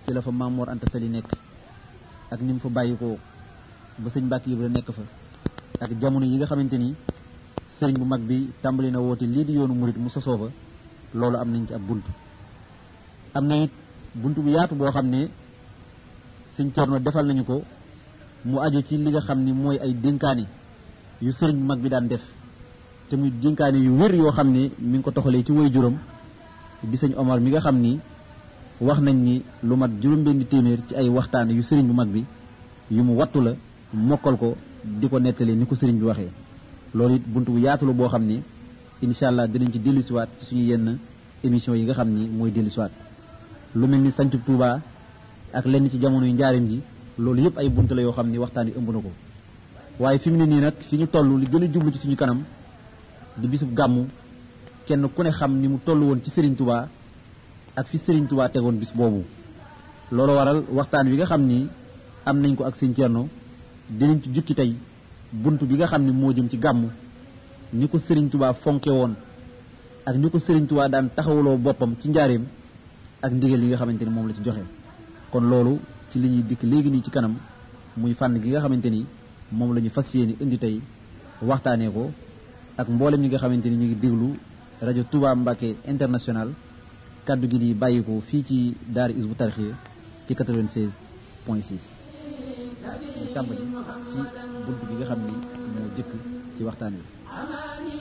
ci la fa Maam Mor Anta Sali nekk ak ni mu fa bàyyi ko ba sëñ Mbàkke Ibra nekk fa ak jamono yi nga xamante ni sëriñ bu mag bi tàmbali na woote lii di yoonu murit mu sosoo fa loolu am nañ ci ab bunt am na it bunt bu yaatu boo xam ne sëñ Cerno defal nañu ko mu aju ci li nga xam ni mooy ay dénkaane yu sëriñ bu mag bi daan def te muy dénkaane yu wér yoo xam ne mi ngi ko toxalee ci woy juróom di sëñ Omar mi nga xam ni wax nañ ni lu mat juróom-benni téeméer ci ay waxtaan yu sëriñ bu mag bi yu mu wattu la mokkal ko di ko nettalee ni ko sëriñ bi waxee loolu it bunt bu yaatu la boo xam ni incha allah dinañ ci dellusiwaat ci suñu yenn émission yi nga xam ni mooy dellusiwaat lu mel ni sancub Touba ak lenn ci jamono yu njaarim ji loolu yëpp ay bunt la yoo xam ni waxtaan wi ëmb na ko waaye fi mu ne nii nag fi ñu toll li gën a jublu ci suñu kanam di bisub gàmmu kenn ku ne xam ni mu toll woon ci Serigne Touba ak fi Serigne Touba tegoon bis boobu loolu waral waxtaan wi nga xam ni am nañ ko ak sëñ Thierno dinañ ci jukki tey bunt bi nga xam ni moo jëm ci gàmmu ni ko Serigne Touba fonke woon ak ni ko Serigne Touba daan taxawuloo boppam ci njaareem ak ndigal yi nga xamante ni moom la ci joxe kon loolu ci li ñuy dikk léegi nii ci kanam muy fànn gi nga xamante ni moom la ñu fas yéene indi tey waxtaanee ko ak mboolem ñi nga xamante ni ñu ngi déglu rajo Touba Mbacké international kaddu gi di bàyyi ko fii ci daara Hizbut Tarqiyyah ci 96 point 6 ñu tàmbali ci bunt bi nga xam ni moo jëkk ci waxtaan wi